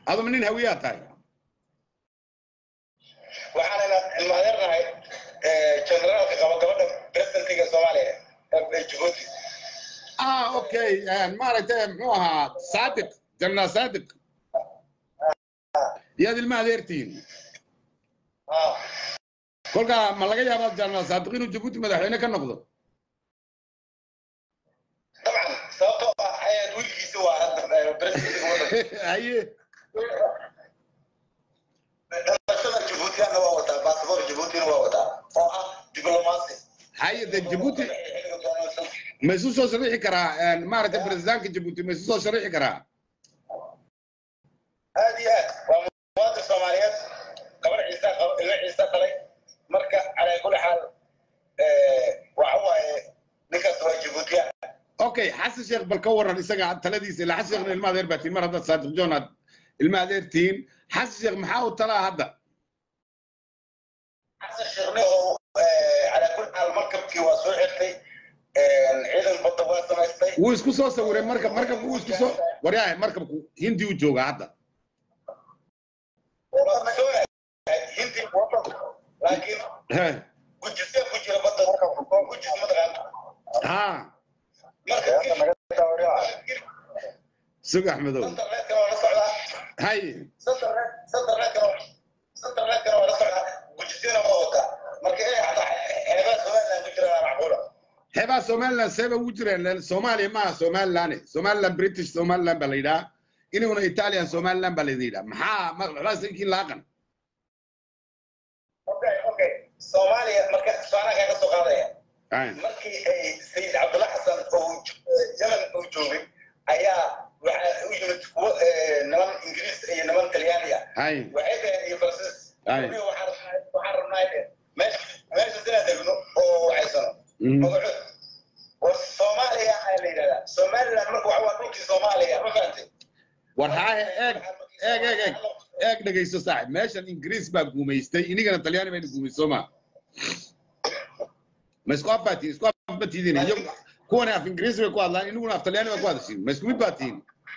aduma nin hawiyaa tahay waxaanayna ilmaadeernahay generaalka qaba gabadha presidentiga soomaaliya ee jabuuti ah okay maaragtay muxuu ahaa saadiq janaa saadiq yaad ilma adeertihiin Ah, kolkaa ma laga yaabaa janaa saadiq inuu jabuuti madaxweyne ka noqdo dabcan sababtoo ah ayaad wiilkiisa waa hadda presidentiga waddanka haye dhalashada jabuutiyana waa wataa baasabor jabuutina waa wataa oo ah diblomaasi haye de jabuuti ma isu soo sharixi karaa maaragtay presidaanka jabuuti ma isu soo sharixi karaa aad iyo aad waa muwaadin soomaaliyeed gabar ciisa qaba ilmo ciisa dhalay marka calaa kulli xaal waxa waaye ninkaas waa jabuutiya okay xasan sheekh bal ka waran isaga taladiisa ilaa xasan sheekhna ilma adeer baa tihin mar haddaad saadiq john aad ilma adeer tihiin xasan sheekh maxaa u talaa hadda xasan sheekhne oo calaa kulli xaal markabkii waa soo xirtay ciidan badda waa samaystay wuu isku soo sawiray markab markabku wuu isku soo waryahay markabku hindi u joogaa hadda hindi laakiin He, gujisee ku jira badda oo gujis mataqaana ha marka sug axmedow internetka waa la socdaa haye internetkana internetkana waa la socdaa gujisina waa wataa marka inay xataa xeebaha somaliland ku jiraan macquula xeebaa somaliland seeba ugu jireen soomaaliya maaha somaliland somaliland british somaliland baa la yidhaha inaguna italian somaliland baa laydin yidhaha maxaa maxaa inkiin laaqan okay okay soomaaliya marka su'aalaha kaga soo qaadaya Haye. markii ay sayid cabdulla xasan oo yemen uu joogay ayaa waxaa u yimid kuwo niman ingiriis iyo niman talyaani ah haye waxay dhaheen iyo faransiis Aye. Weliba waxaan rabnaa- waxaan rabnaa dhaheen meesha meesha inaan degno oo waxaysano Mhm. magacood war soomaaliya ayaa la yidhahdaa somaliland marka waxa waa dhulkii soomaaliya ma fahantay war haahe eeg eeg eeg eeg eeg dhegayso saaxib meeshan ingiriis baa guumaystay inigana talyaani bayna guumaystay soo maa ma isku af baa tihin isku af ma tiidin iyagu kuwani af ingiriisi bay ku hadlaan iniguna af talyaani baa ku hadashiin ma isku mid baa tihin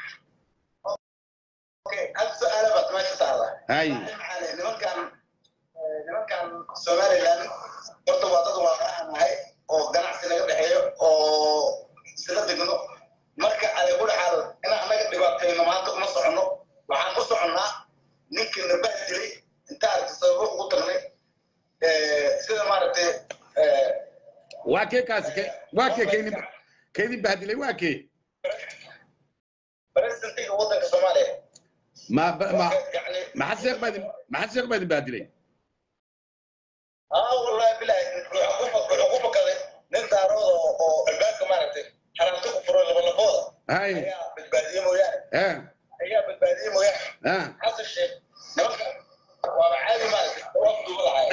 Okay, hal su'aala baad meesha taala Hay. nimankan nimankan somaliland horta waa dad waaqacan nahay oo ganacsi naga dhexeeyo oo isla degno marka ay ku dhaxaal inaan anaga dhibaatayno maanta uma soconno waxaan ku soconnaa ninkii nabah dilay inta aragti sababo ugu tagnay sida maaragtay waa kee kaasi ke waa kee keydin keydin bahdilay waa kee presidentiga waddanka soomaaliya ma ba- ma yani maxad sheekh baa idin maxad sheekh baa idin bahdilay اه والله بالله wuxuu ku fakaday nin daarooda oo albaabka maaragtay xaraamta ku furo labalabooda hay ayaa badbaadiye mooyaane eh ayaa badbaadiye mooyaane ah xasan sheekh nimanka waaba caadi maaragtay wafduba lahaay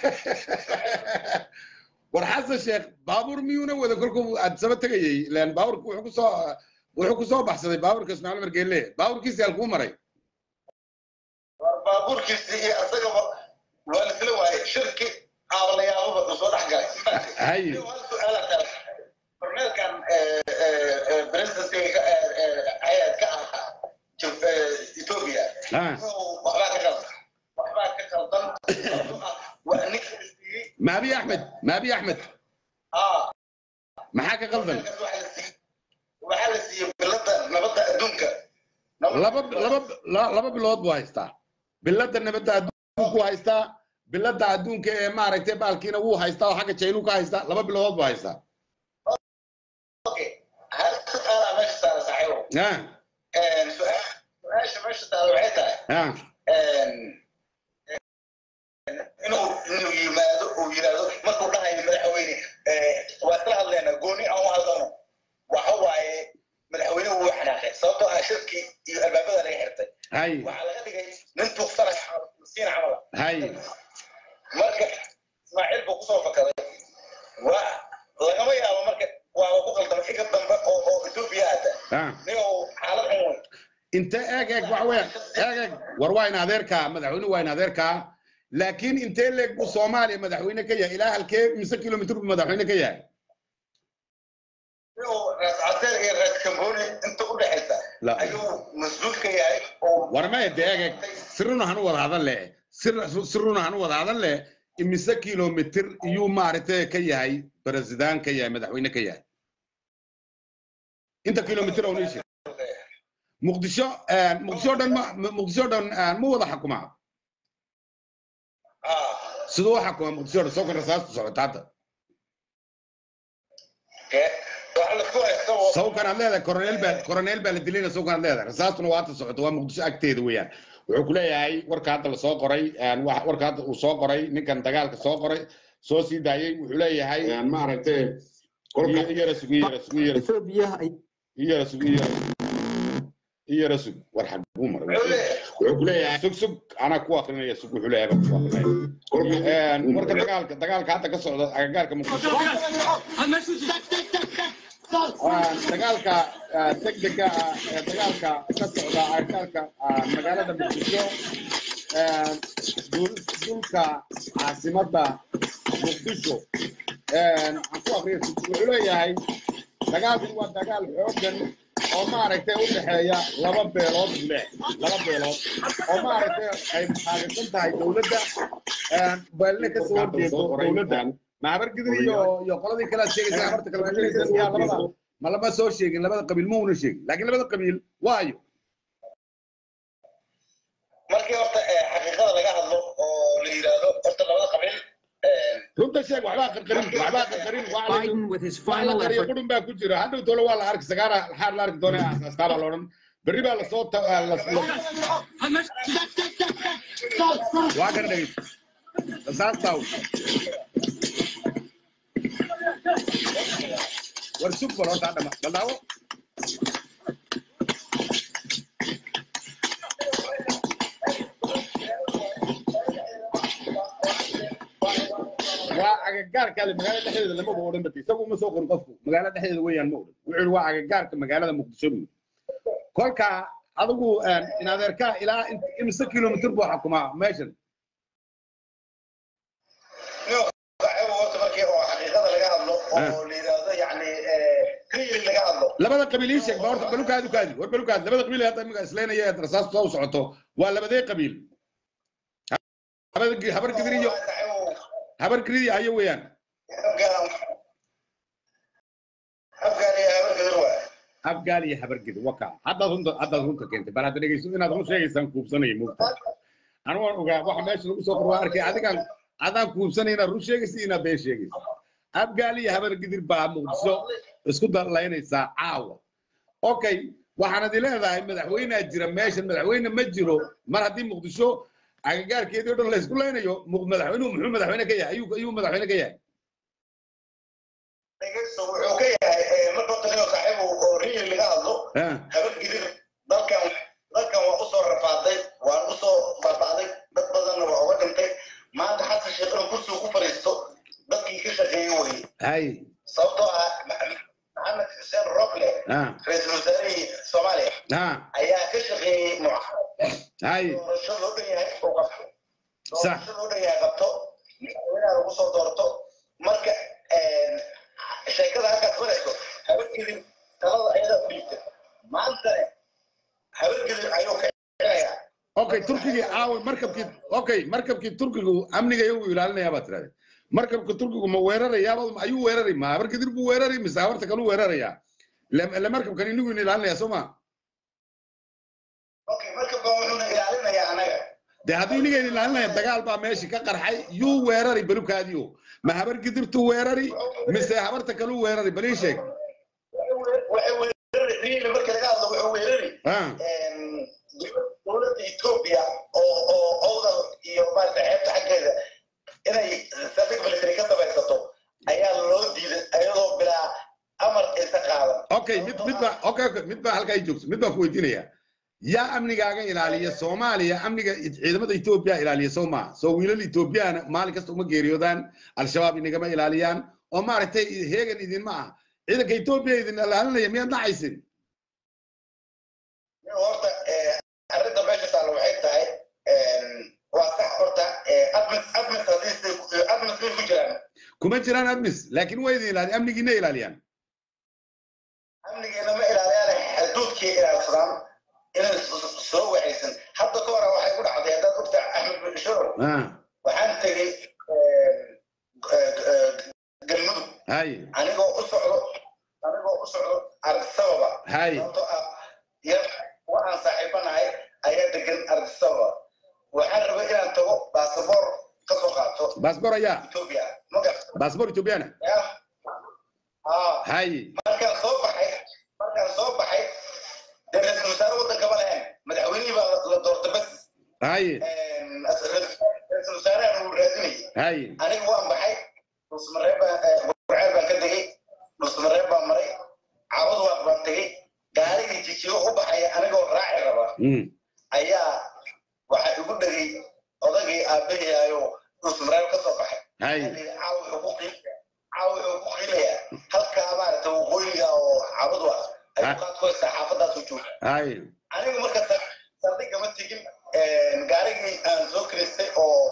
war xasan sheekh baabuur miyuuna wada kolkuu aad saba tegayay ilaan baabuurka wuxuu ku soo wuxuu ku soo baxsaday baabuurka ismaaciil margeelle baabuurkiisi halkuu maray war baabuurkiisi iyo asagaba waa la isla waayay shirki aabalayaababa uu soo dhex galay Hay. hal su-aala taala korneelkan presidency ayaad ka ahaa Jib- eh, ethiopia ah waxbaa ka qaldan waxbaa ka qaldan waa ninka siiyey maabi axmed maabi axmed aa maxaa ka qaldan waxaa la siiyey bilada nabadda adduunka laba laba la- laba bilood buu haystaa bilada nabadda adduunku haystaa bilada adduunka ee maaragtay baalkiina wuu haystaa oo xagga jaynuu ka haystaa laba bilood buu haystaa okay hal su-aalaa meesha saara saaxiibo ah su-aal su-aasha meesha taala waxay tahay ah inuu inuu yimaado uu yidhaahdo markuu dhahayo madaxweyne waa isla hadleena gooni aan u hadlano waxa waaye madaxweynuhu wuu xanaaqay sababtoo ah shirkii iyo albaabada laga xirtay hay waxaa laga dhigay nin tuugsanay siina camala hay marka ismaaciil buu kusoo fakaday waa lagama yaabo marka waaba ku qaldamay iga dambe oo oo etoobiya aada ah ninuu xaalad xun wey inte eeg eeg waxa weeyaan eeg eeg war waa in adeerkaa madaxweynuhu waa in adeerkaa laakiin intee leeg buu soomaaliya madaxweyne ka yahay ilaa halkee mise kilomitr buu madaxweyne ka yahay inuu raas caseer iyo raas kamboni inta u dhexaysa La. ayuu mas-uul ka yahay oo war maya de eeg eeg siruna hanu wada hadan leh sir- siruna hanu wada hadan leh imise kilomitir iyuu maaragtay ka yahay president ka yahay madaxweyne ka yahay inta kilomitir oo nishi muqdisho eh, muqdisho dhan ma ma- muqdisho dhan eh, ma wada xukumaa ah siduu u xukuma muqdisho dhan soo kan rasaastu socota hadda ke waxa la ku haysto oo- sawkan aad leedahay coronel baa coronel baa la dilayna sawkan aad leedahay rasaastuna waa hadda socota waa muqdisho agteeda weeyaan wuxuu ku leeyahay warka hadda lasoo qoray een, wax- warka hadda uu soo qoray ninkan dagaalka soo qoray soo sii daayey wuxuu leeyahay een, maaragtay Kolka- i- iyara sug iyara sug iyara sug Ethiopia ay iyara sug iyara iyara sug war xaguu maray wuxuu leeyahay wuxuu ku leeyahay sug sug anaa ku akrinaya sug wuxuu leeyahay baan ku akrinaya Een, warka dagaalka dagaalka hadda ka socda agagaarka muqdisho Waa dagaalka ah, degdega ah ee dagaalka ka socda agagaarka ah, magaalada muqdisho Een, dul- dhulka caasimadda muqdisho Een, waxaan ku aqriyay wuxuu leeyahay dagaalkan waa dagaal xooggan oo maaragtay u dhexeeya laba beelood buu leeyahay laba beelood oo maaragtay ay taageersan tahay dowladda Een, beelna ka soo horjeedo dowladda maxabar gidir iyo iyo qoladii kale aad sheegaysa habarta kale ma sheegaysa yaa labada ma lama soo sheegin labada qabiil ma una sheegin laakiin labada qabiil waayo markii horta ee, xaqiiqada laga hadlo oo la yidhaahdo horta labada qabiil ee, runta sheeg waxbaa qarqarin waxbaa qarqarin wax la- Biden, with his wax la final qariyo effort, qudhun baa ku jira hadhow tolo waa la arki sagaara xaar la arki doona astaabaa la odhan berri baa lasoo ta- ah, las- las- waa kana dhegeysa rasaastaa war sug bal horta hadhama bal daawo waa agagaarkaada magaalada dhexdeeda lamaba odhan bati isagu uma soo qorin qofku magaalada dhexdeeda weeyaan ma odhan wuxuu yihi waa agagaarka magaalada muqdisho buu kolka adigu in adeerkaa ilaa int- imise kilomitir buu xukumaa meeshan Niyo, saaxiibo horta markii oo xaqiiqada laga hadlo Ah. oo la yidhaahdo yacni ee, clearly laga hadlo labada qabiil ii sheeg ba horta balukaadi kaadi war balukaadi labada qabiil ee hadda imika isleynaya ee rasaastu soo socoto waa labadee qabiil habar habar gidir iyo Saaxiibo, habar gidir iyo hayo weeyaan afgaan- afgaan iyo habar gadur waay. afgaal iyo habar gidir waka haddaad runta haddaad runta keentay bal hadda dhegeyso inaad run sheegaysaan kuubsanaya moogta anigu waan ogaa waxa meesha lagu soo qor waa arkay adigaan adaan kuubsanay inaad run sheegaysa iyo inaad been sheegaysa afgaal iyo habar gidir baa muqdisho isku dalaynaysaa caawa okay waxaan idi leedahay madaxweynea jira meeshan madaxweyne ma jiro mar haddii muqdisho agagaarkeedii o dhan laysku laynayo mu- madaxweynuhu muxuu madaxweyne ka yahay ayuu ayuu madaxweyne ka yahay dhegeyso wuxuu ka yahay ee, marka horta niyo saaxiibo oo real laga hadlo Ah, habar gidir dalkan dalkan waa usoo rafaaday waan usoo baaba'day dad badanna waa uga dhintay maanta xasan sheekh inuu kursiga ku fadhiisto dadkii ka shaqeeyey weye hay sababtoo ah maxamed xuseen roble ah ra-iisul wasaarihii soomaaliya ah ayaa ka shaqeeyey mucaaradka hay doorasho loo dhan yahay uu qabto Sax. doorasho loo dhan yahay qabto madaxweynaha lagu soo doorto marka sheekada halkaas marayso habargidin talada ayadaa u dhiibta maantane habargidin ayuu kicinayaa okay turkigii caawa markabkii okay markabkii turkigu amniga iyagu ilaalinayaa baad tirahdeen markabka turkigu ma weerarayaaba ayuu weerari ma habar gidir buu weerari mise habarta kaluu weerarayaa Le- le markabkan inigu in ilaalinaya soo ma okay markaba wuxuuna ilaalinayaa anaga dee hadduu iniga ilaalinaya dagaal baa meeshii ka qarxay yuu weerari balukaadiyo ma habar gidirtuu weerari mise habarta kaluu weerari balii sheeg waxay weerari riili marka laga hadlo wuxuu weerari ah dowladda etoobiya oo oo owdal iyo maarata xeebta xaggeeda inay saldhig military ka samaysato ayaa loo diiday ayadoo bilaa amar isa qaadan okay mid mid baa okay okay mid baa halkaa i joogso mid baan ku weydiinaya yaa amnigaaga ilaaliya soomaaliya amniga ciidamada etoobiya ilaaliya soo maa soo wiilal etoobiyaana maalin kasta uma geeriyoodaan al-shabaab inagama ilaaliyaan oo maaragtay heegan idinma ah ciidanka etoobiya idin ilaalinaya miyaad nacaysin nin horta eh, arrinta meesha taalla waxay tahay waa sax horta admis admis haddii admis bay ku jiraan kuma jiraan admis laakiin waa idin ilaaliya amnigiina ilaaliyaan amnigeena ma ilaaliyaan xuduudkii ilaalsadaan inay soo waxaysan hadda ka hore waxay ku dhacday haddaad ogtaa axmed bin shuro ah waxaan tegey galmudug hay anigoo u socdo anigoo u socdo ardisababa hay sababtoo ah yar waxaan saaxiibanahay ayaa degan ardisababa waxaan rabay inaan tago baasaboor ka soo qaato baasboor ayaa etoobiya magar baasboor ethoobiyaana ah hay markaan soo baxay markaan soo baxay dee ra-iisul wasaare waddanka ma lahayn madaxweynihii baa la doortay bas hay ra-iisul wasaarahan uu raadinayay hay aniga waan baxay dhusmareeb baan gurceel baan ka tegey dhusmareeb baan maray caawad waaq baan tegey gaarigii jijiyo u baxaya anigoo raaci raba mm ayaa waxaa igu dhegay odagii aabahii ayuu dhusmareeb ka soo baxay hay caawa wuxuu ku qiilaya caawa wuxuu ku qiilaya halkaa maaragtay waqooyiga oo caawad waaq ayuu qaad ku haystaa xaafadaasu jooga hay anigu marka sa- saldhigga ma tegin gaarigii aan soo kiraystay oo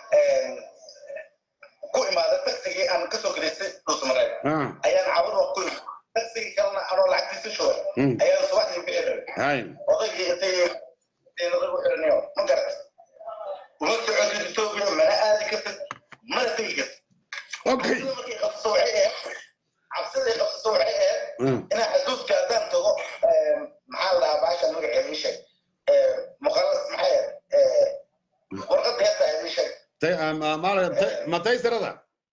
ku imaada tagsigii aan kasoo kiraystay dhusmareeb ah ayaan caawad waa ku imid tagsigii kalena anoo lacagtiisa shubay mm ayaan subaxdii ku xiray hay odaygii intay intay ku xiranayo ma garat uma socotid etoobiya mana aadi kartid mana tegi kartid okay cabsida markay qabsato waxay ahayd cabsida ay qabsato waxay ahayd mm inaan xasuuska haddaan tago maxaa la dhahaa baasha magaceeda ii sheeg muqalas maxay warqadda heesta ii sheeg tay ma ma- tay- ma taysirada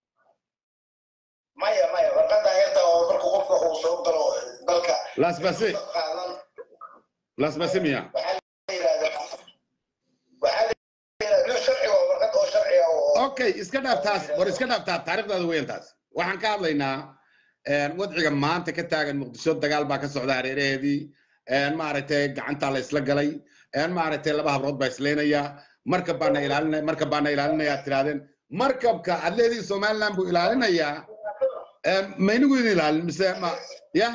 maya maya warqadda heesta oo marka qofka uu soo galo dalka las basi qaadan las basi miya waxaa la yidhahdaa waxaa la yidhahdaa nin sharci waa warqad oo sharci ah oo okay iska dhaaf taas war iska dhaaf taas taariikhdaada weyn taas waxaan ka hadlaynaa wadciga maanta ka taagan muqdisho dagaal baa ka socda hareeraheedii maaragtay gacantaa la isla galay maaragtay laba habrood baa isleynaya markab baana ilaalinaya markab baana ilaalinaya aad tirahdeen markabka aad leedihi somaliland buu ilaalinayaa ma inigu idin ilaalin mise ma ya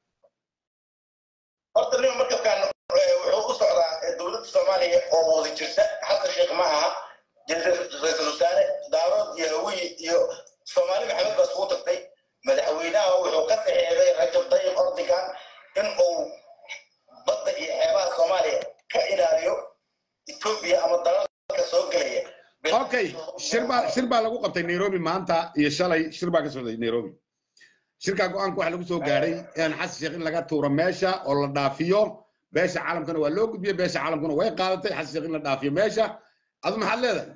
horta nin markabkan wuxuu u socdaa dowladda soomaaliya oo wada jirta xasan sheekh ma aha ra-iisul wasaare daarood iyo hawiye iyo soomaali maxamed baa iskugu tagtay madaxweynaha wuxuu ka saxeexday rajab tayyib erdogan in uu badda iyo xeebaha soomaaliya ka ilaaliyo etoobiya ama dalalka soo gelaya okay shir baa shir baa lagu qabtay nairobi maanta iyo shalay shir baa ka socday nairobi shirkaa go-aanka waxaa lagu soo gaadhay xasan sheekh in laga tuuro meesha oo la dhaafiyo beesha caalamkana waa loo gudbiyey beesha caalamkuna way qaadatay xasan sheekh in la dhaafiyo meesha adu maxaad leedahay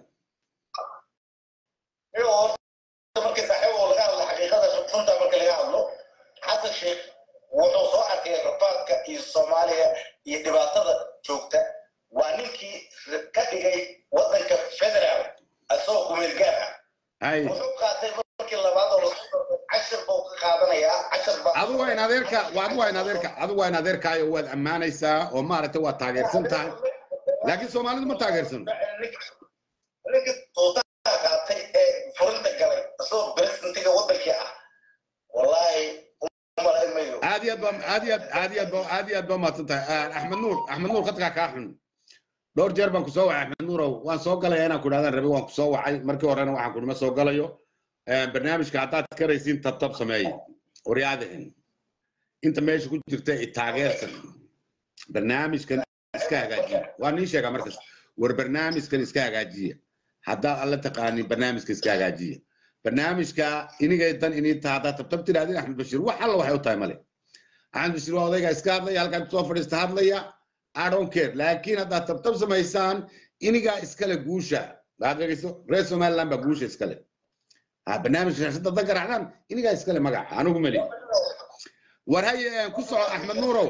markii saaxiib oo laga hadlo xaqiiqada runta marka laga hadlo xasan sheekh wuxuu soo arkay rafaadka iyo soomaaliya iyo dhibaatada joogta waa ninkii ka dhigay waddanka federaal asagoo kumeel gaar ah hay wuxuu qaatay markii labaad oo lasoo cashir buu ka qaadanayaa cashir baa adu waa in adeerka adu waa in adeerka adu waa in adeerkaayo waad ammaanaysaa oo maaragtay waad taageersan tahay laakiin soomaalidu ma taageersano ninka tuutaha qaatay ee furinta galay asagoo presidentiga waddankii ah wallaahi umalayn mayo aad iyo aad baa aad iyo aad aad iyo aad baa aad iyo aad baa mahadsan tahay axmed nuur axmed nuur khadkaa kaa xun dhowr jeer baan ku soo wacay axmed nuurow waan soo galaya inaan ku idhahdaan rabi waan ku soo wacay markii horena waxaan ku nima soo galayo barnaamijka haddaad karaysiin tabtab sameeye waryaadahin inta meesha ku jirta i taageersan barnaamijkan iska hagaajiya waa nii sheegaa markas war barnaamijkan iska hagaajiya haddaad alla taqaanin barnaamijka iska hagaajiya barnaamijka inigay dan inii taha haddaad tabtab tidhahdin axmed bashiir wax alla waxay u tahay male axmed bashiir waa odaygaa iska hadlaya halkaa kusoo fadhiista hadlaya I don't care laakiin haddaad tabtab samaysaan inigaa iskale guusha waxaad dhegeyso reer somaliland baa guusha iskale ha barnaamijka shashada dan garaacdaan inigaa iskale magaca anigu meli war haye ku soco axmed nuurow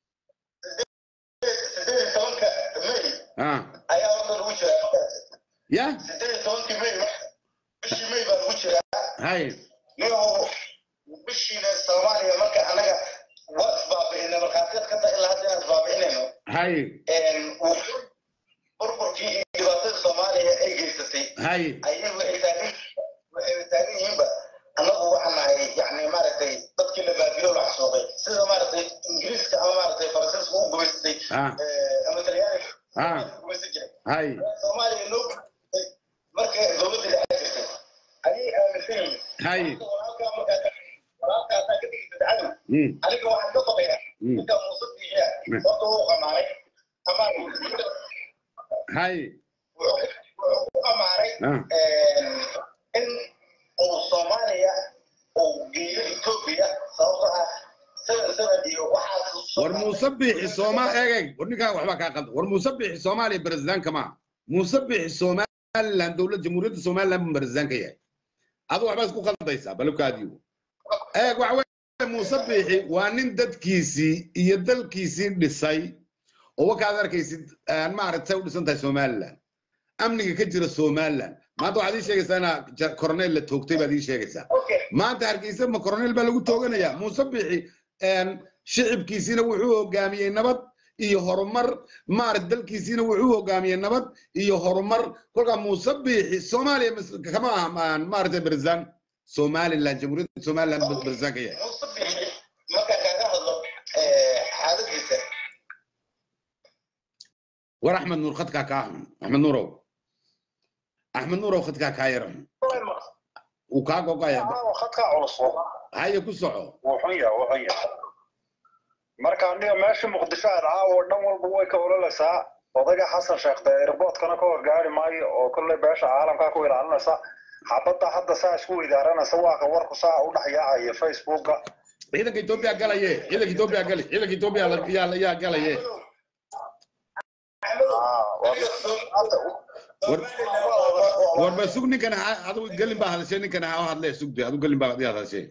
sideed iyo tobanka may ha ayaa horta lagu jiraa ya sideed iyo tobankii may bishii may baa lagu jiraa hay niyahow bishiina soomaaliya marka anaga waa isbaabi'inay markhaatiyad ka tahay ilaa hadda inaan isbaabi'inayno hay burburkii iyo dhibaatada soomaaliya ay geysatay hay ayay waxay taagan waxay taagan yihiinba annagu waxaan nahay yani maaragtay dadkii la baabiyo la xasuuqay sida maaragtay ingiriiska ama maaragtay faransiiska u gumaystay ha ama talyaaniga ha gumaysan jiray hay soomaaliya loo gumaystay markay dowladda dhexe jirtay ayay aaminsan yihiin hay walaalkaa markaa walaalkaa haddaa ka dhigi dadcadu mm aniga waxaan ka baqayaa mm ninka muuse bixiya horta wuu qamaanay hay wuxuu ku amaaray ah in uu soomaaliya uu geeyo etoobiya sababtoo ah seven seven iyo waxaas war muuse biixi sooma eeg eeg war ninkaa waxbaa kaa qalda war muuse biixi soomaaliya baresidaanka maa muuse biixi somaliland dowlad jamhuuriyadda somaliland buu baresidaanka yahay adu waxbaa isku qaldaysaa balabkaadiyo eeg waxa weye muuse biixi waa nin dadkiisii iyo dalkiisii dhisay oo wakaad arkaysid aan maaragtay u dhisan tahay somaliland amniga ka jira somaliland maanta waxaad ii sheegaysaa inaa ja- koroneel la toogtay baad ii sheegaysaa okay maanta hargeysa ma koroneel baa lagu tooganayaa muuse biixi een, shicibkiisiina wuxuu hogaamiyey nabad iyo horumar maarata dalkiisiina wuxuu hogaamiyey nabad iyo horumar kolkaa muuse biixi soomaaliya mas- kama aha ma- maaragtay beresaan somaliland jamhuuriyadda somaliland buu beresaan ka yahay muuse bixi markaan kaaga hadlo eh, xaaladiisa war axmed nuur khadkaa kaa xun axmed nuurow axmed nuurow khadkaa kaa yara xun uu kaa gogaya khadka culus haya ku soco wuu xun yahay wuu xun yahay marka aniga meesha muqdisho aad caawa dhan walba way ka ololaysaa odayga xasan sheekh dee airportkana ka horgaari maayo oo kolley beesha caalamkaa ku ilaalinaysa xabadda hadda saa isku weydaaranaysa waa ka warku saa u dhex yaacaya facebooka ciidanka etoobiya galaye ciidanka etoobiya gali ciidanka etoobiya la- yaa yaa galaye war ba sug ninkan ha- adigu gelin baa hadashay ninkan ha u hadlee sugde adigu gelin baa adi hadashay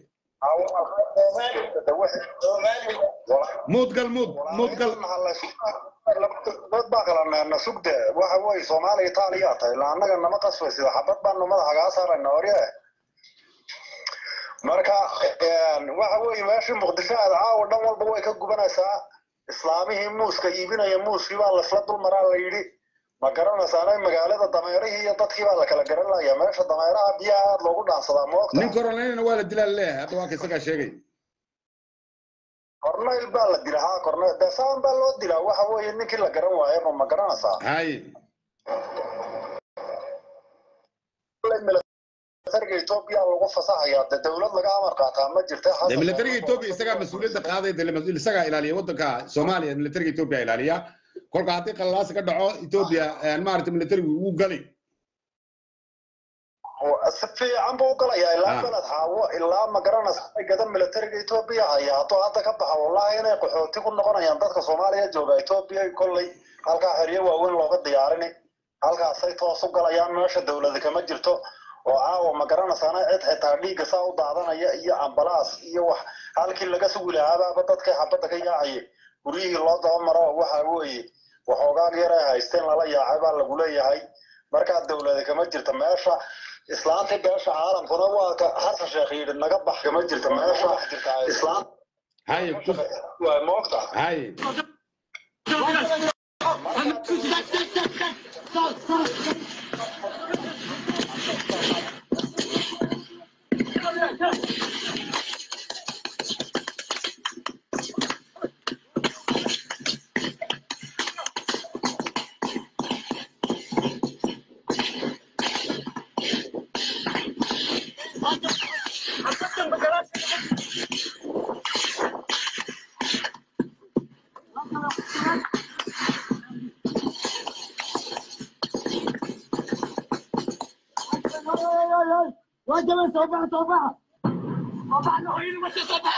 muud gal muud muud gal dad baa kala neerna sugde waxa weeye soomaaliya itaaliya tahay ilaa annaga nama qasbaysid xabad baanu madaxa kaa saarayna orye marka waxa weeye meeshii muqdisho aad caawa dhan walba way ka gubanaysaa islaamihii muuska iibinaya muuskii baa lasla dul maraa la yidhi ma garanaysaana magaalada dameerihii iyo dadkii baa la kala garanaya meesha dameeraha biyaha aad loogu dhaansadaa moogta nin koroneylna waa la dilaa leeyahay hadda waa ka isagaa sheegay corneyl baa la dilaa haa corneyl dee saan baa loo dilaa waxa weeye ninkii la garan waayaba ma garanaysaa hay militariga etoobiya lagu fasaxayaa dee dowlad laga amar qaataa ma jirta de militariga etoobiya isagaa mas-uuliyadda qaaday de mas- isagaa ilaaliya waddanka soomaaliya militariga etoobiya ilaaliya kolka haddii qalalaasi ka dhaco etoobiya maaragtay militarigu wuu gali si fiican buu u galayaa ilaa Ah. beled xaawo ilaa ma garanaysa gada militariga etoobiya haya hadduu hadda ka baxa wallahi inay qaxooti ku noqonayaan dadka soomaaliya jooga etoobiya kolley halkaa xeryo waaweyn looga diyaarini halkaasay toos u galayaan meesha dowlada kama jirto oo caawa ma garanaysaana cid xitaa dhiigga saa u daadanaya iyo ambalaas iyo wax halkii laga sugi lahaabaaba dadkay xabadda ka yaacaya guryihii loo daba maro waxa weeye waxoogaag yar ay haysteen lala yaacay baa lagu leeyahay markaa dowlada kama jirta meesha islaantii beesha caalamkuna waa ka xasan sheekh yidhi naga bax kama jirta meesha islaam hay ku- waa moogta hay واجب صباح صباح صباح نحيي وش صباح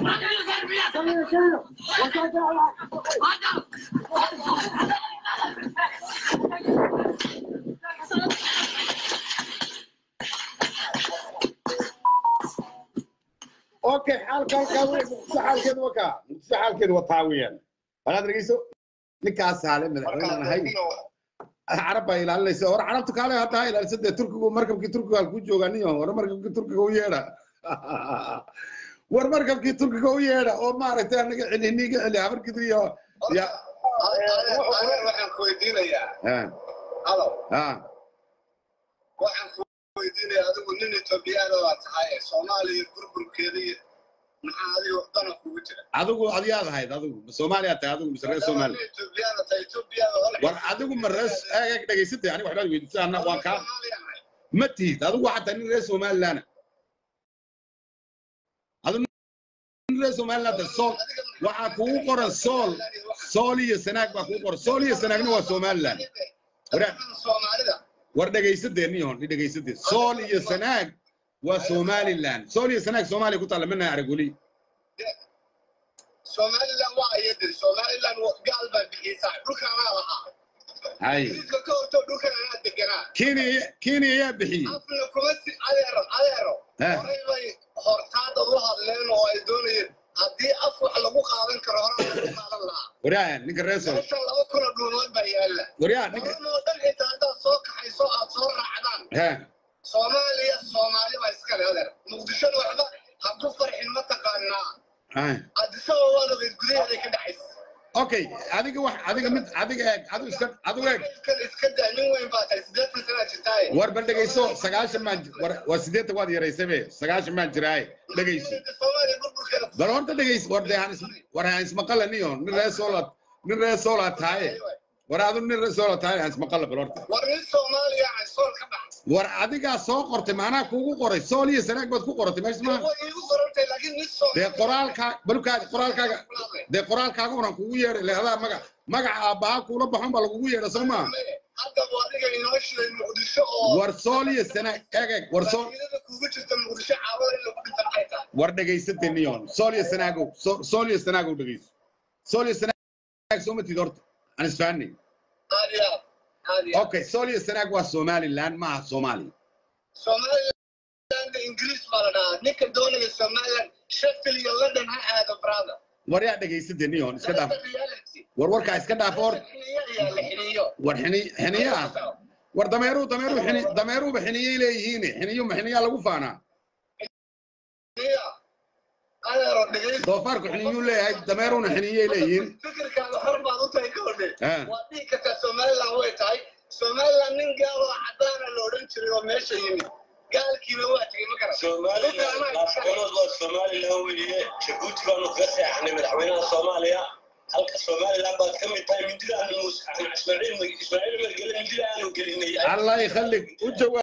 okay xaalka halkaa wey muqdisho xaalkeedu waa kaa muqdisho xaalkeedu waa taa weeyaan walaad dhegeyso ninkaas saale madaxweyne ahay carab baa ilaalinaysa hore carabta kaale hadda ha ilaalisa dee turkigu markabkii turkiga halkuu joogaa niyo hore markabkii turkiga u yeedha war markabkii turkiga u yeedha oo maaragtay anaga celi niga celi habarkidu iyo ya waxaan ku weydiinayaa ha halow ha waxaan ku weydiinayaa adigu nin etoobiyaan oo aad tahay ee soomaaliya burburkeeda iyo maxaa adiga dana kugu jira adigu adiyaad ahayd adigu soomaaliya tahay adigu mise reer soomaaliya etoobiyaan tahay etoobiyaan oo war adigu ma reer eeg eeg dhegeysatay aniga waxbaad weydiisay anna waan kaa ma tihid adigu waxaa tahay nin reer somalilaana reer somaliland sool waxaa kugu qoran sool sool iyo sanaag baa kugu qoran sool iyo sanaagna waa somaliland soomaalida war dhegaysadeen ihon dhegaysadeen sool iyo sanaag waa somaliland sool iyo sanaag soomaaliya ku taalla mina arag weli somaliland waa ayadir somaliland gaal baa bixiysaa dhulkaanaa lahaa hay ingiriiska ka hortoo dhulkan anaa deganaa kenya kenya ayaa bixiyey afna kuma si adeero adeero Ha. horay bay hortaadad u hadleen oo ay doonayeen haddii af wax lagu qaadan karo horaa lagu qaadan lahaa waryaa ninka reer sool meesha laba kuna dhuumood baa yaalla waryaa ninka horan oo dhan inta haddaad soo kaxayso aad soo raacdaan ha soomaaliya soomaali baa iskale adeer muqdishona waxba ha ku farxin ma taqaanaa ha addisaba waad ogeyd gudaheeday ka dhaxaysa okay adiga wax adiga mid adiga eeg adigu iska adigu eeg kan iska daa nin weyn baa tahay siddeetan sanaa jirtaaye war bal dhegayso sagaashan baan ji- war waa siddeetan waad yaraysabe sagaashan baan jiraaye dhegayso soomaaliya burburkeeda bal horta dhegayso war dee aan is war aan ismaqalaniyo nin reer soolaad nin reer soolaad tahaye war adu nin reer soolaad tahaye aan ismaqala bal horta war nin soomaaliya aan sool ka bax war adigaa soo qortay maanaa kuugu qoray sool iyo sanaag baad ku qoratay meesha maaha way iigu qorantay laakiin nin soomaali dee qoraalkaa balukaadi qoraalkaaga dee qoraalkaaga unan kugu yeedhay le adaa magac magaca aabbaha kuula baxon baa lagugu yeedha soo maa hadda waa adiga inoo shiday muqdisho oo war sool iyo sanaag eeg eeg war sool faa'iidada kuugu jirta muqdisho caawada in lagu dhinta maxay tahay war dhegaysatay niyon sool iyo sanaagow So- sool iyo sanaagow dhegayso sool iyo sanaag soo matid horta aan isfahanay aad iyo aad aad iyo aad okay sool iyo sanaag waa somaliland ma aha soomaaliya somaliland ingiriis baa la dhahaa ninka doonaya somaliland sheffield iyo london ha aado brother war yaa dhegaysatay niyon iska dhaaf That's the reality. war warkaa iska dhaaf hor Xiniyo ayaa la xiniyo war xini xiniya ah war dameeruu dameeruu xini dameeruuba xiniyay leeyihiin xiniyo ma xiniyaa lagu faanaa Xiniyo. adeero dhegaysta doofaarku xiniyuu leeyahay dameeruuna xiniyay leeyihiin fikirkaada hor baad u tahay ka hodhe Ah. waa dhihi kartaa somaliland way tahay somaliland nin gaal oo cadaana la odhan jiray oo meesha yimid gaalkiiba waa tegey ma garan somaliland laafganood waa somaliland weeye jabuuti baanu kaga seexanay madaxweynaha soomaaliya halka somaliland baad ka mid tahay mindida aanu ismaaciil ismaaciil margele mindida aanu gelinay allah yakhallik u jawaab